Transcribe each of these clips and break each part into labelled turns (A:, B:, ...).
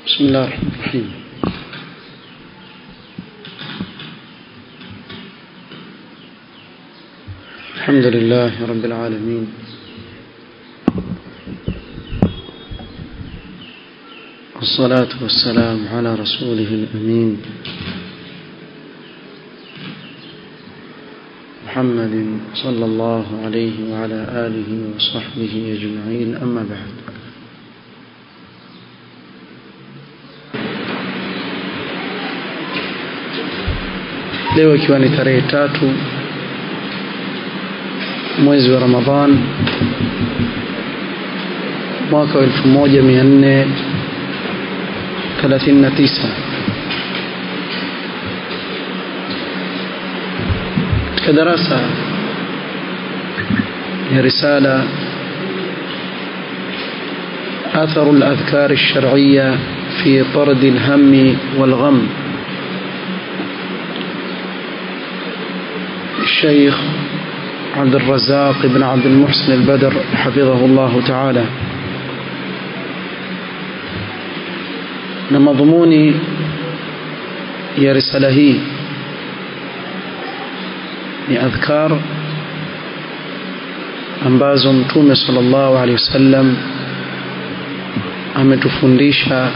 A: بسم الله الرحمن الرحيم الحمد لله رب العالمين والصلاة والسلام على رسوله الأمين محمد صلى الله عليه وعلى آله وصحبه أجمعين أما بعد leo ikiwa ni tarehe tatu mwezi wa Ramadhan mwaka wa 1439 katika darasa ya risala أثر الأذكار الشرعية في طرد الهم والغم الشيخ عبد الرزاق بن عبد المحسن البدر حفظه الله تعالى na madhumuni ya risala hii ni adhkar ambazo mtume sallallahu alaihi wasallam ametufundisha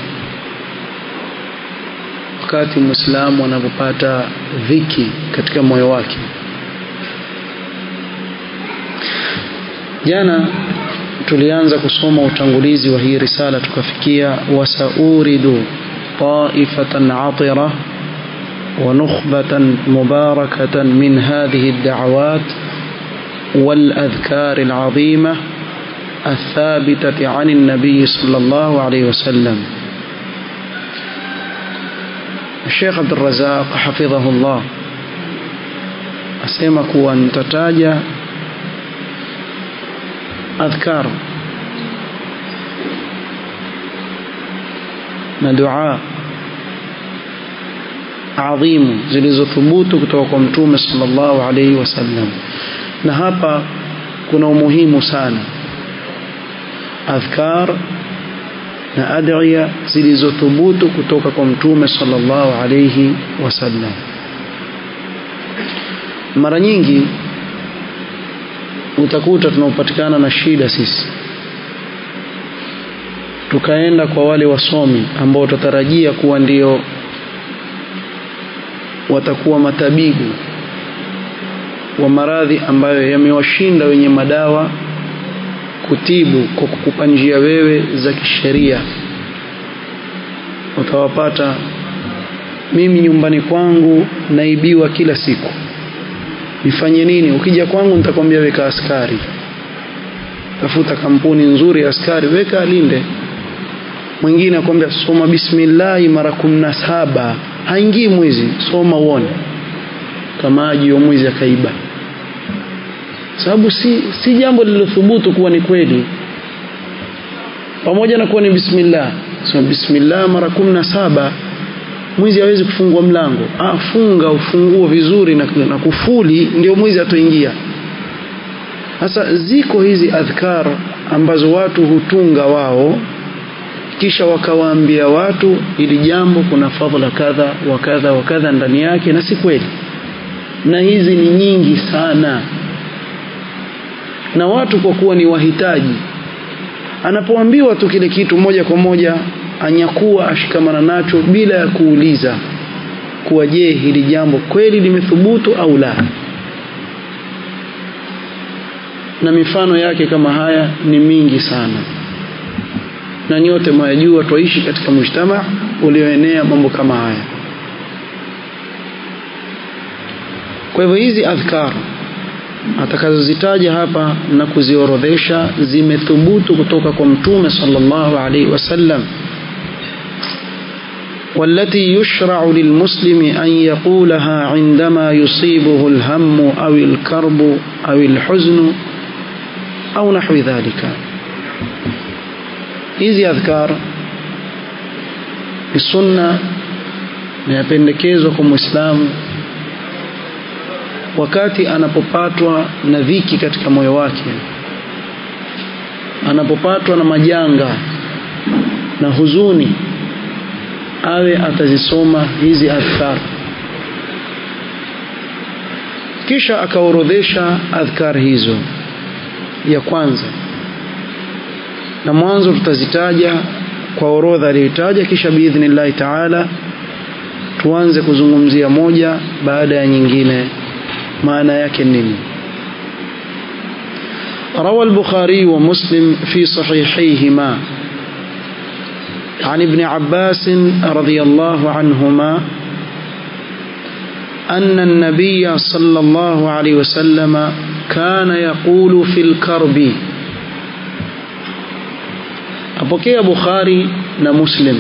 A: wakati muislamu anapopata dhiki katika moyo wake jana tulianza kusoma utangulizi wa hii risala tukafikia wasauridu taifatan atira ونخبة مباركة من هذه الدعوات والأذكار العظيمة الثابتة عن النبي صلى الله عليه وسلم الشيخ عبد الرزاق حفظه الله أسمك أن تتاجى أذكار na dua adhimu zilizothubutu kutoka kwa mtume sallallahu alaihi wasallam na hapa kuna umuhimu sana adhkar na adhiya zilizothubutu kutoka kwa mtume sallallahu alaihi wasallam mara nyingi utakuta tunaopatikana na shida sisi tukaenda kwa wale wasomi ambao tutatarajia kuwa ndio watakuwa matabibu wa maradhi ambayo yamewashinda wenye madawa kutibu kwa kukupa njia wewe za kisheria utawapata mimi nyumbani kwangu naibiwa kila siku nifanye nini ukija kwangu nitakwambia weka askari tafuta kampuni nzuri ya askari weka alinde mwingine akwambia soma bismillahi mara kumi na saba haingii mwizi soma uone kama aji wa mwizi akaiba sababu si, si jambo lililothubutu kuwa ni kweli pamoja na kuwa ni bismillah sema bismillah mara kumi na saba mwizi hawezi kufungua mlango ah, funga ufunguo vizuri na, na kufuli ndio mwizi atoingia sasa ziko hizi adhkar ambazo watu hutunga wao kisha wakawaambia watu ili jambo kuna fadhila kadha wa kadha wa kadha ndani yake na si kweli na hizi ni nyingi sana na watu kwa kuwa ni wahitaji anapoambiwa tu kile kitu moja kwa moja anyakuwa ashikamana nacho bila ya kuuliza kuwa je hili jambo kweli limethubutu au la na mifano yake kama haya ni mingi sana na nyote mwayajua twaishi katika mujtama ulioenea mambo kama haya kwa hivyo hizi adhkar atakazozitaja hapa na kuziorodhesha zimethubutu kutoka kwa mtume sallallahu alaihi wasallam والتي يشرع للمسلم أن يقولها عندما يصيبه الهم أو الكرب أو الحزن أو نحو ذلك hizi adhkar ni sunna na yapendekezwa kwa mwislamu wakati anapopatwa na dhiki katika moyo wake anapopatwa na majanga na huzuni awe atazisoma hizi adhkar kisha akaorodhesha adhkar hizo ya kwanza na mwanzo tutazitaja kwa orodha aliyotaja kisha biidhnillahi taala tuanze kuzungumzia moja baada ya nyingine maana yake nini روى البخاري ومسلم في صحيحيهما عن ابن عباس رضي الله عنهما أن النبي صلى الله عليه وسلم كان يقول في الكرب أبوكي بخاري مسلم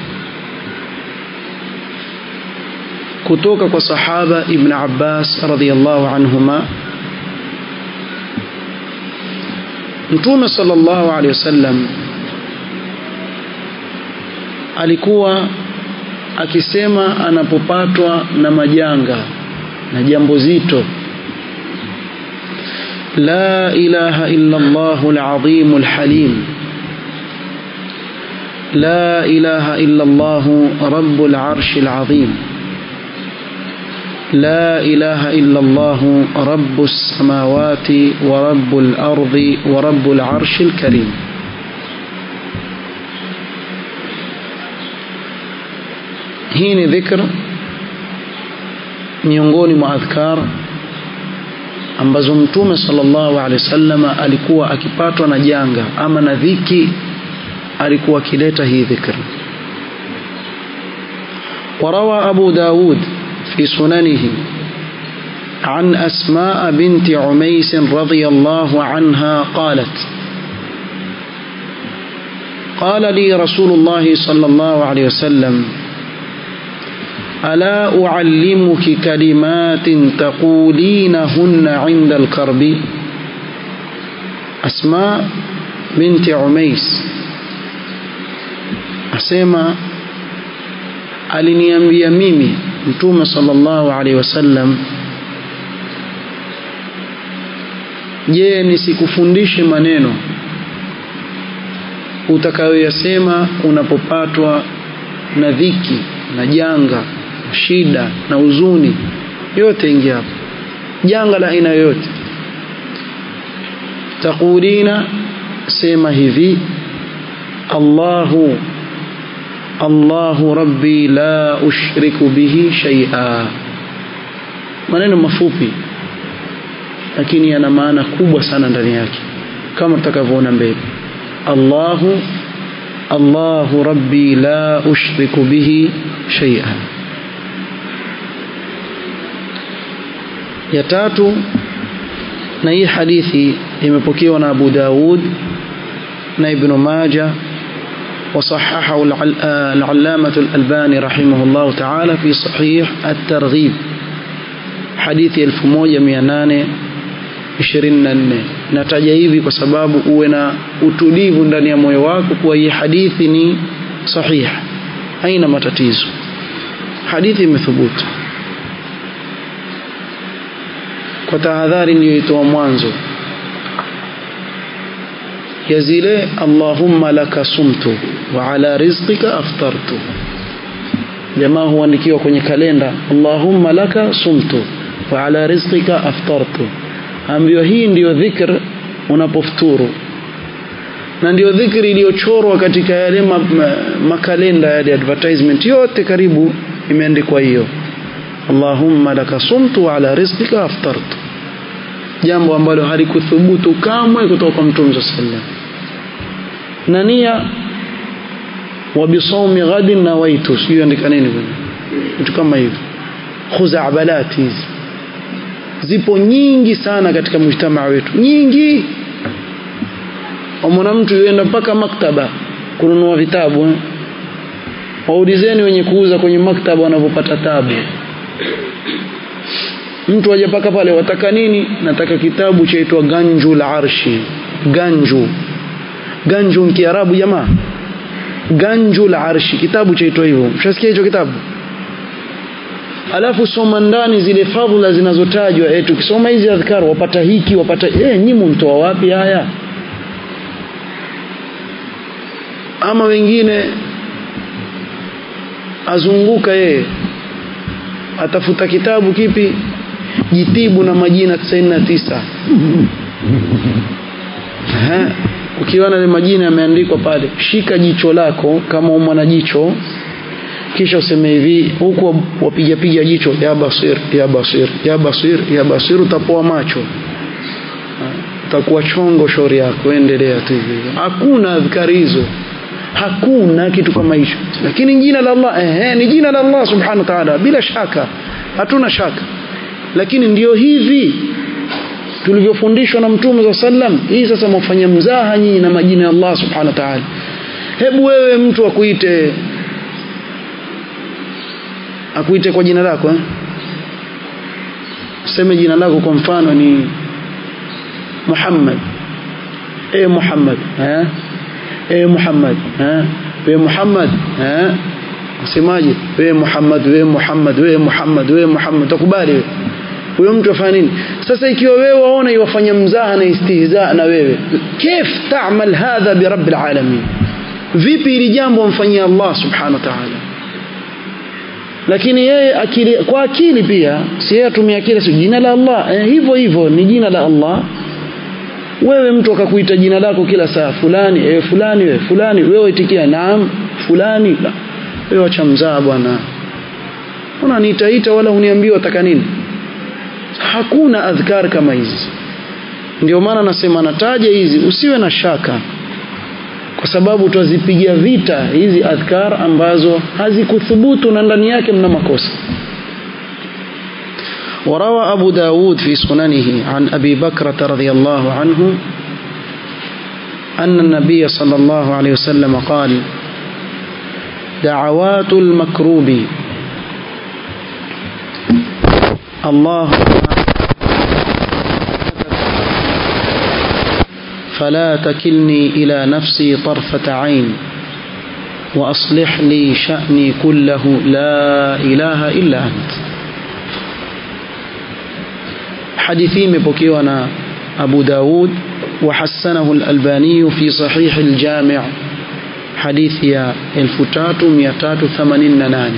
A: kutoka kwa sahaba ibn Abbas radhiyallahu anhuma Mtume sallallahu alaihi wasallam alikuwa akisema anapopatwa na majanga na jambo zito la ilaha illa Allah al-azim al-halim la ilaha illa Allah rabbul arsh al-azim لا إله إلا الله رب السماوات ورب الأرض ورب العرش الكريم hii ni dhikr miongoni mwa adhkar ambazo mtume sallallahu alaihi wasallam alikuwa akipatwa na janga ama na dhiki alikuwa akileta hii dhikr وروى أبو داود في سننه عن أسماء بنت عميس رضي الله عنها قالت قال لي رسول الله صلى الله عليه وسلم ألا أعلمك كلمات تقولينهن عند الكرب أسماء بنت عميس أسمى aliniambia mimi mtume sallallahu alaihi wasallam je nisikufundishe maneno utakayoyasema unapopatwa na dhiki na janga na shida na huzuni yote ingia hapo janga la aina yoyote taqulina sema hivi Allahu Allahu rabbi la ushriku bihi shay'a maneno mafupi lakini yana maana kubwa sana ndani yake kama tutakavyoona mbele Allahu Allahu rabbi la ushriku bihi shay'a ya tatu na hii hadithi imepokewa na Abu Daud na Ibn Majah وصححه العلامة الألباني رحمه الله تعالى في صحيح الترغيب حديث 1824 nataja hivi kwa sababu uwe na utulivu ndani ya moyo wako kuwa hii hadithi ni sahih haina matatizo hadithi imethubutu kwa tahadhari niliyoitoa mwanzo ya zile Allahumma laka sumtu wa ala rizqika aftartu jamaa huandikiwa kwenye kalenda Allahumma laka sumtu wa ala rizqika aftartu ambiwa hii ndiyo dhikr unapofuturu na ndiyo dhikri iliyochorwa katika yale ma, ma, makalenda yale advertisement yote karibu imeandikwa hiyo Allahumma laka sumtu wa ala rizqika aftartu jambo ambalo halikuthubutu kamwe kutoka kwa Mtume sallam na nia wa bisawmi ghadin nawaitu sio andika nini bwana vitu kama hivyo khuzabalat hizi zipo nyingi sana katika mujtamaa wetu nyingi wamwona mtu yuenda mpaka maktaba kununua vitabu eh? waulizeni wenye kuuza kwenye maktaba wanavyopata tabu mtu aje paka pale wataka nini nataka kitabu chaitwa ganju la arshi ganju ganju ni kiarabu jamaa ganju la arshi kitabu chaitwa hivyo mshasikia hicho kitabu alafu soma ndani zile fadhila zinazotajwa eh tukisoma hizi adhkar wapata hiki wapata eh nyinyi mtoa wapi haya ama wengine azunguka yeye atafuta kitabu kipi jitibu na majina 99 Aha. ukiona ile majina yameandikwa pale shika jicho lako kama umwana jicho kisha useme hivi huku wapiga piga jicho ya basir ya basir ya basir ya basir utapoa macho utakuwa chongo shauri yako endelea tu hivi hakuna adhkari hizo hakuna kitu kama hicho lakini jina la Allah ehe ni jina la Allah subhanahu wa ta'ala bila shaka hatuna shaka lakini ndio hivi tulivyofundishwa na mtume za sallam hii sasa mfanya mzaha nyinyi na majina ya Allah subhanahu wa ta'ala hebu wewe mtu akuite akuite kwa jina lako eh? useme jina lako kwa mfano ni Muhammad eh Muhammad eh eh Muhammad eh we Muhammad eh usemaje we Muhammad we Muhammad we Muhammad we Muhammad utakubali wewe huyo mtu afanya nini sasa ikiwa wewe waona iwafanya mzaha na istihza na wewe kif ta'mal hadha bi rabbil alamin vipi ili jambo mfanyia Allah subhanahu wa ta'ala lakini yeye akili kwa akili pia si yeye atumia akili si jina la Allah eh, hivyo hivyo ni jina la Allah wewe mtu akakuita jina lako kila saa fulani eh, fulani wewe fulani wewe itikia naam fulani la wewe acha mzaa bwana unaniitaita wala uniambii wataka nini hakuna adhkar kama hizi ndio maana nasema nataja hizi usiwe na shaka kwa sababu twazipigia vita hizi adhkar ambazo hazikuthubutu na ndani yake mna makosa وروى أبو داود في سننه عن أبي بكرة رضي الله عنه أن النبي صلى الله عليه وسلم قال دعوات المكروب الله فلا تكلني إلى نفسي طرفة عين وأصلح لي شأني كله لا إله إلا أنت حديثي مبكيونا أبو داود وحسنه الألباني في صحيح الجامع حديث يا الفتات ميتات ثمانين ناني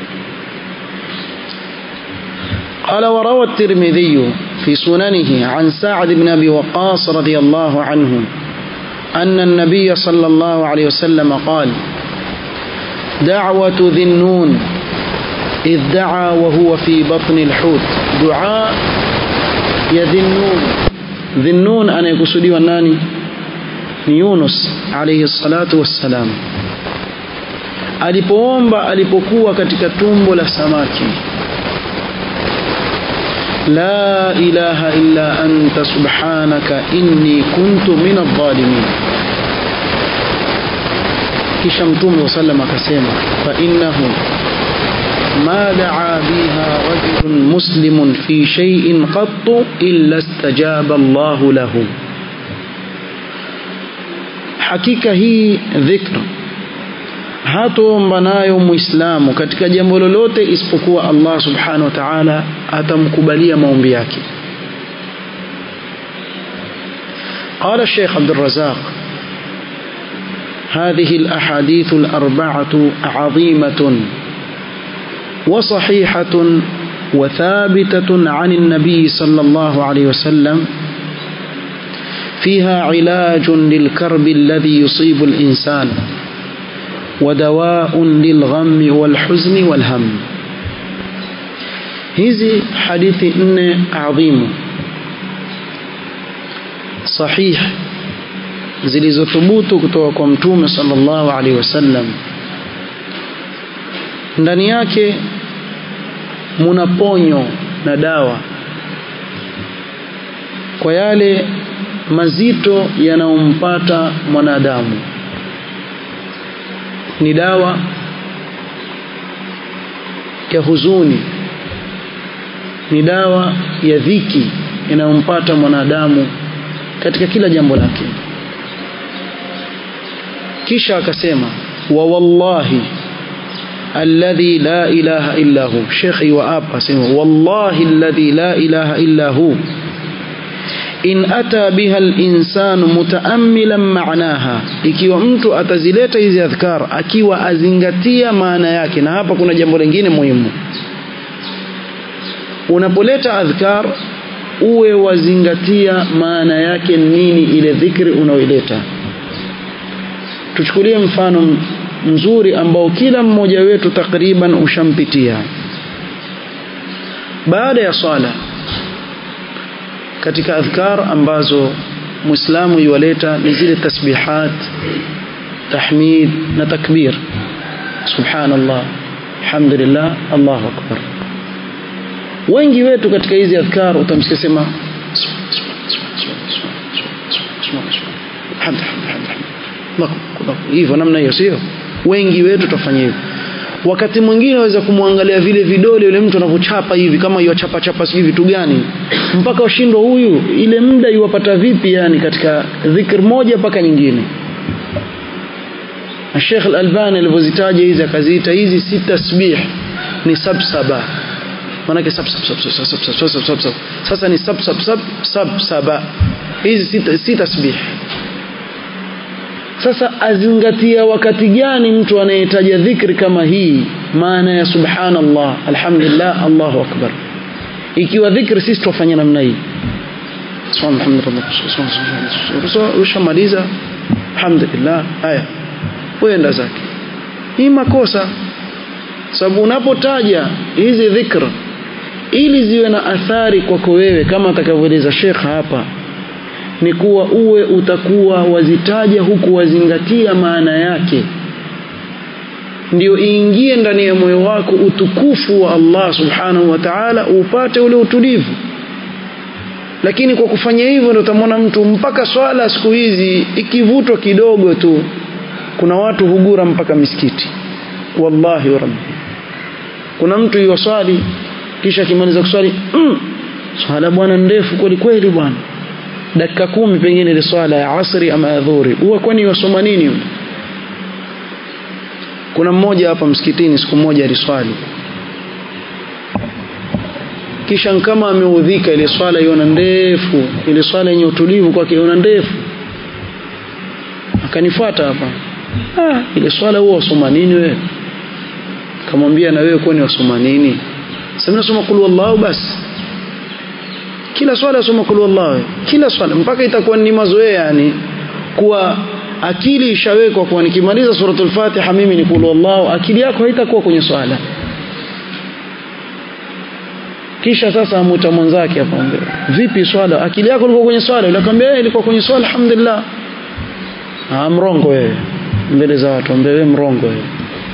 A: قال وروى الترمذي في سننه عن سعد بن أبي وقاص رضي الله عنه أن النبي صلى الله عليه وسلم قال دعوة ذي النون إذ دعا وهو في بطن الحوت دعاء يا ذي النون ذي النون أنا يقصدي والناني يونس عليه الصلاة والسلام alipoomba alipokuwa katika tumbo la samaki لا إله إلا أنت سبحانك إني كنت من الظالمين kisha mtume sallam akasema fa innahu ma daa biha rajulun muslimun fi shay'in qattu illa istajaba Allah lahu hakika hii dhikra hatoomba nayo muislamu katika jambo lolote isipokuwa Allah subhanahu wa ta'ala atamkubalia maombi yake قال الشيخ عبد الرزاق هذه الأحاديث الأربعة عظيمة وصحيحة وثابتة عن النبي صلى الله عليه وسلم فيها علاج للكرب الذي يصيب الإنسان ودواء للغم والحزن والهم hizi hadithi nne adhimu sahih zilizothubutu kutoka kwa mtume sallallahu alaihi wasallam ndani yake muna ponyo na dawa kwa yale mazito yanayompata mwanadamu ni dawa ya huzuni ni dawa ya dhiki inayompata mwanadamu katika kila jambo lake kisha akasema wa wallahi alladhi la ilaha illa hu shekhi wa apa sema wallahi alladhi la ilaha illa hu in ata biha linsanu mutaammilan maanaha ikiwa mtu atazileta hizi adhkar akiwa azingatia maana yake na hapa kuna jambo lingine muhimu unapoleta adhkar uwe wazingatia maana yake nini ile dhikri unaoileta tuchukulie mfano mzuri ambao kila mmoja wetu takriban ushampitia baada ya swala katika adhkar ambazo muislamu yuwaleta ni zile tasbihat tahmid na takbir subhanallah alhamdulillah allahu akbar wengi wetu katika hizi adhkar utamsikia sema hivyo namna hiyo sio wengi wetu tutafanya hivyo wakati mwingine waweza kumwangalia vile vidole yule mtu anavyochapa hivi kama yuachapa chapa sijui vitu gani mpaka ushindwa huyu ile muda yuwapata vipi yani katika dhikr moja mpaka nyingine na Sheikh Al-Albani alivyozitaja hizi akaziita hizi si tasbih ni sabsaba manake sab sab sab sab sab sab sab sab sab sasa ni sab sab sab sab saba hizi si tasbih sasa azingatia wakati gani mtu anayetaja dhikri kama hii maana ya subhanallah alhamdulillah allahu akbar ikiwa dhikri sisi tufanya namna hii ushamaliza alhamdulillah haya uenda zake hii makosa sababu unapotaja hizi dhikr ili ziwe na athari kwako wewe kama atakavyoeleza Sheikh hapa ni kuwa uwe utakuwa wazitaja huku wazingatia maana yake ndio iingie ndani ya moyo wako utukufu wa Allah subhanahu wa ta'ala upate ule utulivu lakini kwa kufanya hivyo ndio utamwona mtu mpaka swala siku hizi ikivutwa kidogo tu kuna watu hugura mpaka misikiti wallahi wa rabbi kuna mtu yuwaswali kisha akimaliza kuswali mm, swala bwana ndefu kweli kweli bwana dakika kumi pengine ile swala ya asri ama ya dhuhuri huwa kwani yasoma nini yule kuna mmoja hapa msikitini siku moja aliswali kisha kama ameudhika ile swala iona ndefu ile swala yenye utulivu kwake iona ndefu akanifuata hapa ah, ile swala huwa wasoma nini wewe kamwambia na wewe kwani wasoma nini sasa nasoma kul wallahu basi kila swala asoma kul wallahu kila swala mpaka itakuwa ni mazoea yani kuwa akili ishawekwa kwa nikimaliza suratul fatiha mimi ni kul wallahu akili yako haitakuwa kwenye swala kisha sasa amuta mwenzake hapa vipi swala akili yako ilikuwa kwenye swala yule akamwambia ilikuwa kwenye swala alhamdulillah ah mrongo wewe mbele za watu ambaye mrongo wewe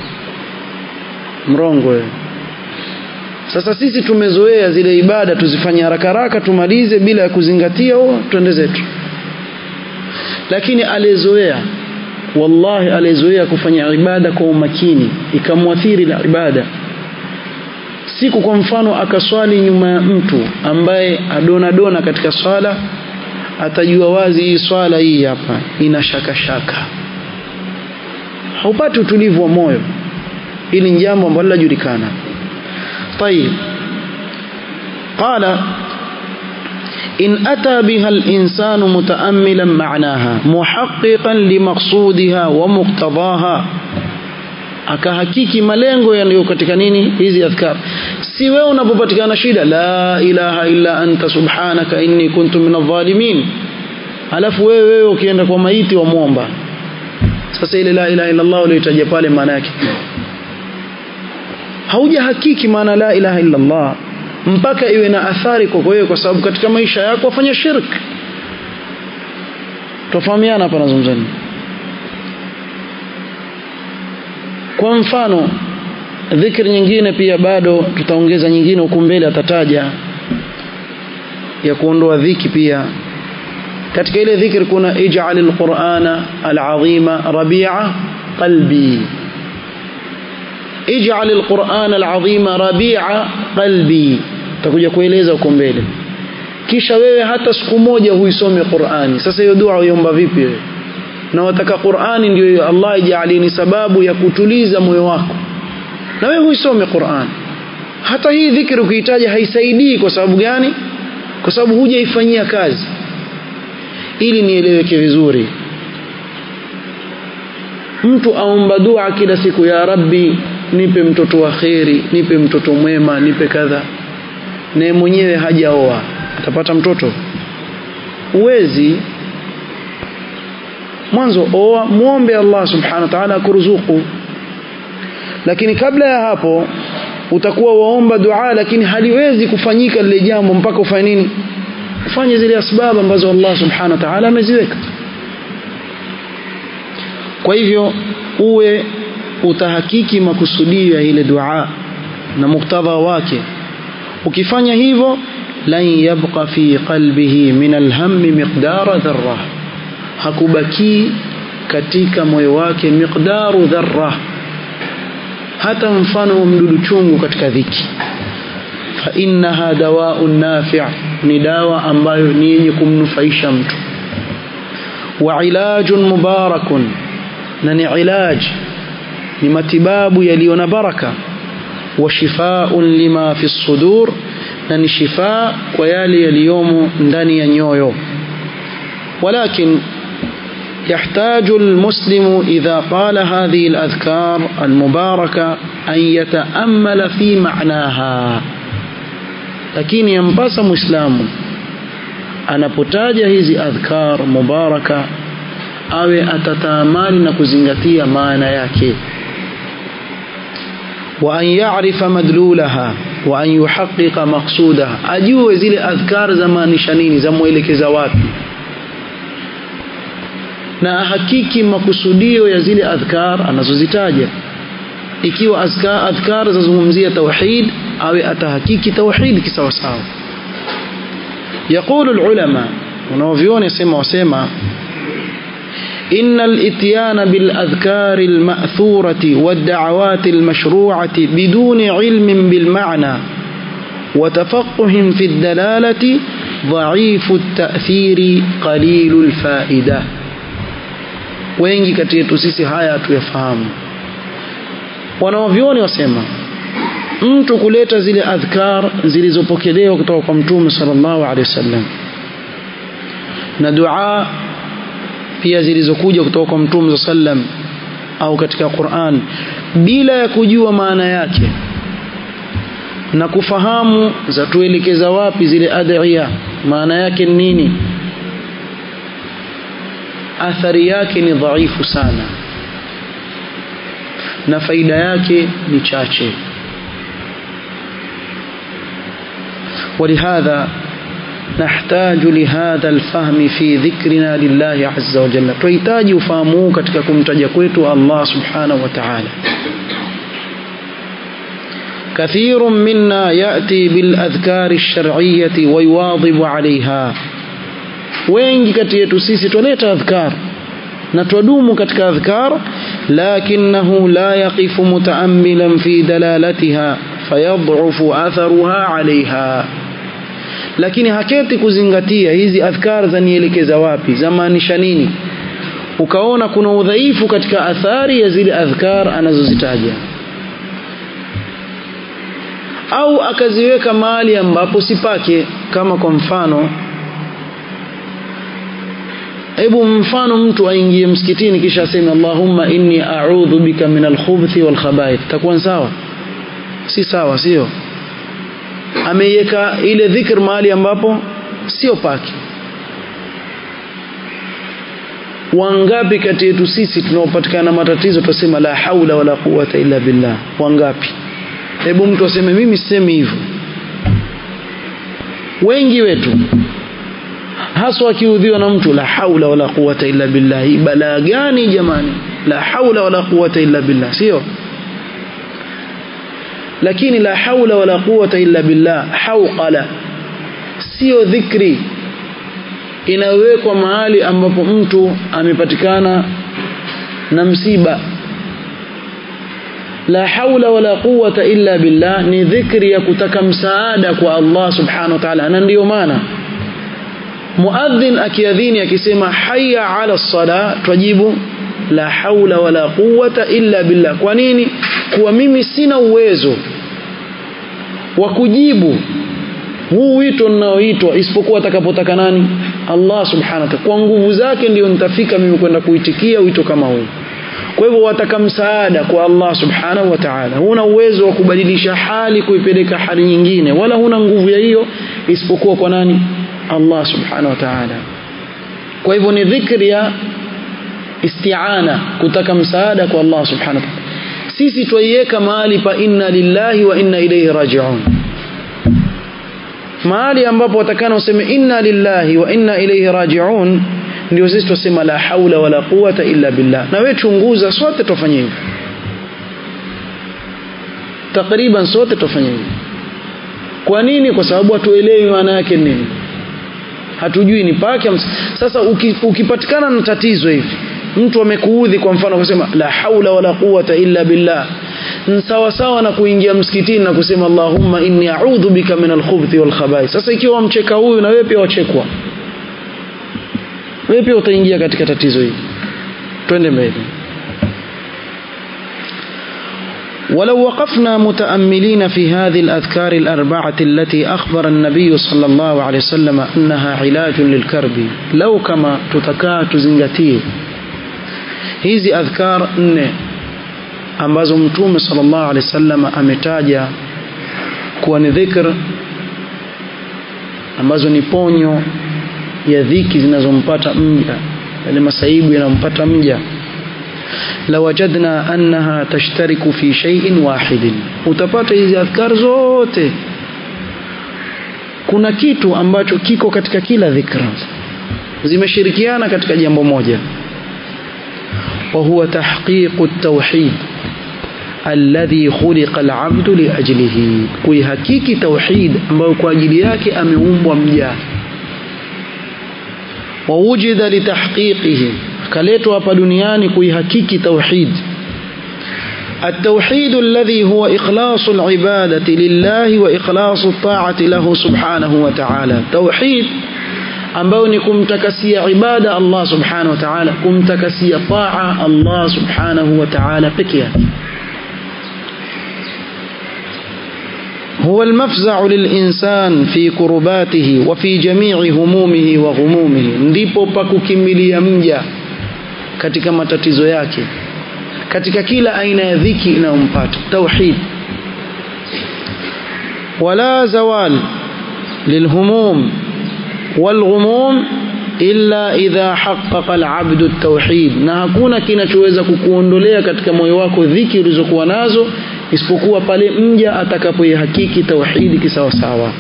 A: mrongo wewe sasa sisi tumezoea zile ibada tuzifanye haraka haraka tumalize bila ya kuzingatia oh twende zetu lakini alizoea wallahi alizoea kufanya ibada kwa umakini ikamwathiri la ibada siku kwa mfano akaswali nyuma ya mtu ambaye adona dona katika swala atajua wazi hii swala hii hapa ina shaka shaka haupati utulivu wa moyo hili ni jambo ambalo linajulikana طيب قال إن أتى بها الإنسان متأملا معناها محققا لمقصودها ومقتضاها akahakiki malengo yaliyo katika nini hizi adhkar si wewe unapopatikana shida la ilaha illa anta subhanaka inni kuntu minadh-dhalimin alafu wewe wewe ukienda kwa maiti wa muomba sasa ile la ilaha illa Allah uliyotaja pale maana yake hauja hakiki maana la ilaha illa Allah mpaka iwe na athari kwa wewe kwa sababu katika maisha yako wafanya shirk tofahamiana hapa nazungumzani kwa mfano dhikri nyingine pia bado tutaongeza nyingine huku mbele atataja ya kuondoa dhiki pia katika ile dhikri kuna ij'al alqur'ana al'azima rabi'a qalbi ij'al alqur'ana al'azima rabi'a qalbi takuja kueleza huko mbele kisha wewe hata siku moja huisome Qur'ani sasa hiyo dua uiomba vipi wewe na wataka Qur'ani ndio Allah ijalini sababu ya kutuliza moyo wako na wewe huisome Qur'an hata hii dhikri ukihitaji haisaidii kwa sababu gani kwa sababu hujaifanyia kazi ili nieleweke vizuri mtu aomba dua kila siku ya rabbi nipe mtoto wa kheri nipe mtoto mwema nipe kadha naye mwenyewe hajaoa atapata mtoto uwezi mwanzo oa muombe Allah subhanahu wa ta'ala akuruzuku lakini kabla ya hapo utakuwa waomba dua lakini haliwezi kufanyika lile jambo mpaka ufanye nini ufanye zile asbab ambazo Allah subhanahu wa ta'ala ameziweka kwa hivyo uwe utahakiki makusudio ya ile dua na muktadha wake ukifanya hivyo lan yabqa fi qalbihi min alhammi miqdara dharra hakubaki katika moyo wake miqdaru dharra hata mfano wa mdudu chungu katika dhiki fa innaha dawaun nafi' ni dawa ambayo ni yenye kumnufaisha mtu wa ilajun mubarakun na ni ilaj ni matibabu yaliyo na baraka wa shifaun lima fi sudur na ni shifaa kwa yale yaliyomo ndani ya nyoyo walakin يحتاج المسلم إذا قال هذه الأذكار المباركة أن يتأمل في معناها لكن ينبس مسلم anapotaja hizi adhkar mubaraka awe atataamali na kuzingatia maana yake wa an ya'rifa madlulaha wa an yuhaqqiqa maqsudaha ajue zile adhkar za maanisha nini za muelekeza wapi na ahakiki makusudio ya zile adhkar anazozitaja ikiwa azkar adhkar zazungumzia tauhid awe atahakiki tauhid kisawasawa يقول العلماء ونوفيون يسمى وسمى إن الإتيان بالأذكار المأثورة والدعوات المشروعة بدون علم بالمعنى وتفقه في الدلالة ضعيف التأثير قليل الفائدة wengi kati yetu sisi haya hatuyafahamu wanaovyoni wasema mtu kuleta zile adhkar zilizopokelewa kutoka kwa mtume sallallahu alaihi wasallam na dua pia zilizokuja kutoka kwa mtume sallam au katika Qur'an bila ya kujua maana yake na kufahamu zatuelekeza wapi zile adhiya maana yake ni nini athari yake ni dhaifu sana na faida yake ni chache ولهذا نحتاج لهذا الفهم في ذكرنا لله عز وجل تحتاج فهمه katika kumtaja kwetu Allah subhanahu wa ta'ala كثير منا يأتي بالأذكار الشرعية ويواظب عليها wengi kati yetu sisi twaleta adhkar na twadumu katika adhkar lakinahu la yaqifu mutaammilan fi dalalatiha fayadhufu atharuha alaiha lakini haketi kuzingatia hizi adhkar zanielekeza wapi zamaanisha nini ukaona kuna udhaifu katika athari ya zile adhkar anazozitaja au akaziweka mahali ambapo sipake kama kwa mfano hebu mfano mtu aingie msikitini kisha aseme Allahumma inni a'udhu bika min al-khubuthi wal khaba'ith takuwa sawa si sawa sio ameiweka ile dhikr mahali ambapo sio pake wangapi kati yetu sisi tunaopatikana matatizo tusema la haula wala quwata illa billah wangapi hebu mtu aseme mimi sisemi hivyo wengi wetu haswa akiudhiwa na mtu la haula wala quwata illa billah balaa gani jamani la haula wala quwata illa billah sio lakini la haula wala quwata illa billah hauqala sio dhikri inawekwa mahali ambapo mtu amepatikana na msiba la haula wala quwata illa billah ni dhikri ya kutaka msaada kwa Allah subhanahu wa ta'ala na ndiyo maana muadhin akiadhini akisema hayya ala sala twajibu la haula wala quwata illa billah kwa nini kuwa mimi sina uwezo wa kujibu huu wito ninaoitwa isipokuwa atakapotaka nani Allah subhanahu wa ta'ala kwa nguvu zake ndio nitafika mimi kwenda kuitikia wito kama huu kwa hivyo wataka msaada kwa Allah subhanahu wa ta'ala huna uwezo wa kubadilisha hali kuipeleka hali nyingine wala huna nguvu ya hiyo isipokuwa kwa nani Allah subhanahu wa ta'ala kwa hivyo ni dhikri ya isti'ana kutaka msaada kwa Allah subhanahu wa ta'ala sisi twaiweka mahali pa inna lillahi wa inna ilayhi raji'un mahali ambapo watakana useme inna lillahi wa inna ilayhi raji'un ndio sisi tusema la haula wala quwata illa billah na wewe chunguza sote tufanye hivyo takriban sote tufanye hivyo kwa nini kwa sababu hatuelewi maana yake nini hatujui ni pake sasa ukipatikana na tatizo hivi mtu amekuudhi kwa mfano kusema la haula wala quwata illa billah sawa sawa na kuingia msikitini na kusema Allahumma inni a'udhu bika min al-khubuthi wal khaba'ith sasa ikiwa wamcheka huyu na wewe pia wachekwa wewe pia utaingia katika tatizo hili twende mbele ولو وقفنا متأملين في هذه الأذكار الأربعة التي أخبر النبي صلى الله عليه وسلم أنها علاج للكرب لو كما تتكا تزنجتيه hizi adhkar nne ambazo mtume sallallahu alaihi wasallam ametaja kuwa ni dhikr ambazo ni ponyo ya dhiki zinazompata mja yale masaibu yanampata mja lawajadna annaha tashtariku fi shay'in wahidin utapata hizi adhkar zote kuna kitu ambacho kiko katika kila dhikra zimeshirikiana katika jambo moja وهو تحقيق التوحيد الذي خلق العبد لأجله kuihakiki tauhid ambayo kwa ajili yake ameumbwa mja wawujida litahqiqihi kaletwa hapa duniani kuihakiki tauhid التوحيد الذي هو إخلاص العبادة لله وإخلاص الطاعة له سبحانه وتعالى توحيد ambao ni kumtakasia ibada Allah subhanahu wa ta'ala kumtakasia taa Allah subhanahu wa ta'ala peke yake هو المفزع للإنسان في كرباته وفي جميع همومه وغمومه ndipo pa kukimbilia mja katika matatizo yake katika kila aina ya dhiki inayompata tauhid wala zawal lilhumum والغموم illa idha haqqaqa alabdu at-tauhid na hakuna kinachoweza kukuondolea katika moyo wako dhiki ulizokuwa nazo isipokuwa pale mja atakapoihakiki tauhidi kisawasawa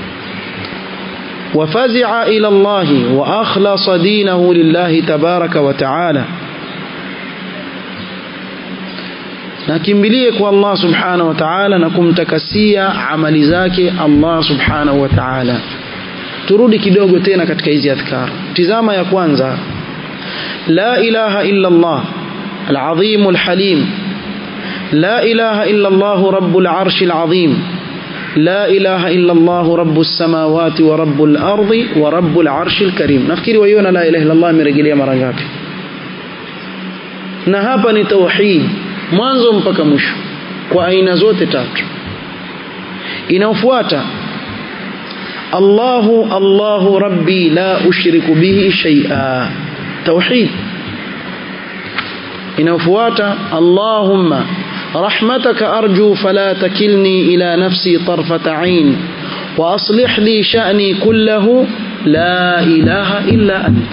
A: وفزع إلى الله وأخلص دينه لله تبارك وتعالى nakimbilie kwa Allah subhanahu wa ta'ala na kumtakasia amali zake Allah subhanahu wa ta'ala turudi kidogo tena katika hizi adhkar tizama ya kwanza la ilaha illa Allah al-azim al-halim la ilaha illa Allah rabbul arsh al-azim لا إله إلا الله رب السماوات ورب الأرض ورب العرش الكريم نفكري ويونا لا إله إلا الله مرجلية مرنغاpi na hapa ni tauhid mwanzo mpaka mwisho kwa aina zote tatu inaofuata Allahu Allahu Rabbi la ushriku bihi shay'a tauhid inaofuata Allahumma رحمتك أرجو فلا تكلني إلى نفسي طرفة عين وأصلح لي شأني كله لا إله إلا أنت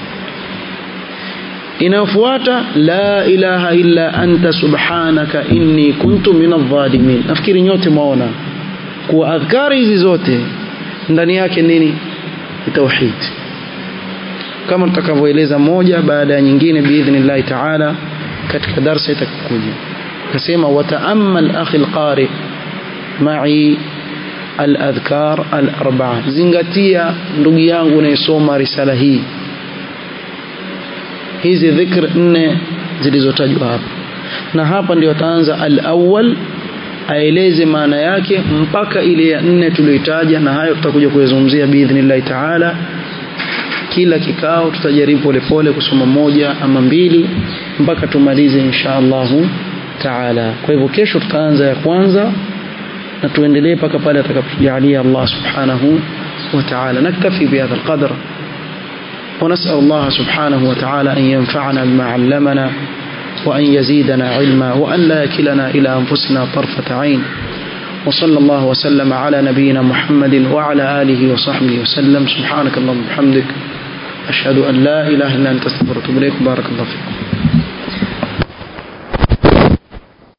A: inayofuata la ilaha illa anta subhanaka inni kuntu min adh-dhalimin nafikiri nyote mwaona kuwa adhkari hizi zote ndani yake nini tauhid kama tutakavyoeleza moja baada ya nyingine biidhnillahi taala katika darsa itakuja kasema wataamal akhi alqari ma'i aladhkar alarba'a zingatia ndugu yangu unayesoma risala hii hizi dhikr nne zilizotajwa hapa na hapa ndio ataanza alawwal aeleze maana yake mpaka ile ya nne tuliyoitaja na hayo tutakuja kuyazungumzia biidhnillahi taala kila kikao tutajaribu polepole kusoma moja ama mbili mpaka tumalize insha Allahu taala kwa hivyo kesho tutaanza ya kwanza na tuendelee mpaka pale atakapotujalia Allah subhanahu wa ta'ala naktafi bihadha alqadr ونسأل الله سبحانه وتعالى أن ينفعنا بما علمنا وأن يزيدنا علما وأن لا يكلنا إلى أنفسنا طرفة عين وصلى الله وسلم على نبينا محمد وعلى آله وصحبه وسلم سبحانك اللهم وبحمدك أشهد أن لا إله إلا أنت استغفرك وأتوب إليك بارك الله فيكم